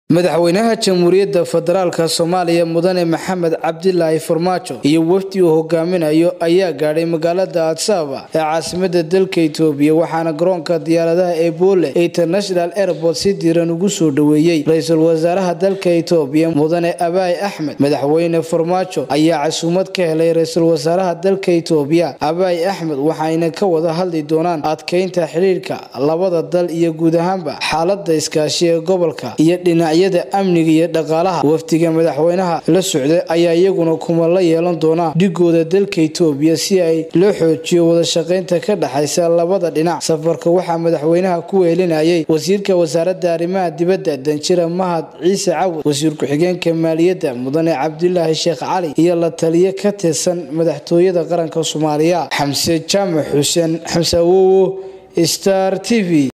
madaxweynaha jamhuuriyadda federaalk soomaaliya mudane maxamed cabdilaahi farmaajo iyo wafdi uu hogaaminayo ayaa gaadhay magaalada adsaba ee caasimada dalka itoobiya waxaana garoonka diyaaradaha ee boole international airport si diiran ugu soo dhoweeyey ra-iisul wasaaraha dalka itoobiya mudane abaay axmed madaxweyne farmaajo ayaa casuumad ka helay ra-iisul wasaaraha dalka itoobiya abaay axmed waxayna ka wada hadli doonaan adkeynta xidhiirka labada dal iyo guud ahaanba xaalada iskaashi ee gobolka iyo dhinac amniga iyo dhaqaalaha wafdiga madaxweynaha la socday ayaa iyaguna kuma la yeelan doonaa dhigooda dalka itoobiya si ay loo xoojiyo wadashaqeynta ka dhexaysa labada dhinac safarka waxaa madaxweynaha ku weelinayay wasiirka wasaaradda arrimaha dibadda danjira mahad ciise cawad wasiir ku-xigeenka maaliyadda mudane cabdilaahi sheekh cali iyo la taliye ka tirsan madaxtooyada qaranka soomaaliya xamse jaamac xuseen xamse awowo star t v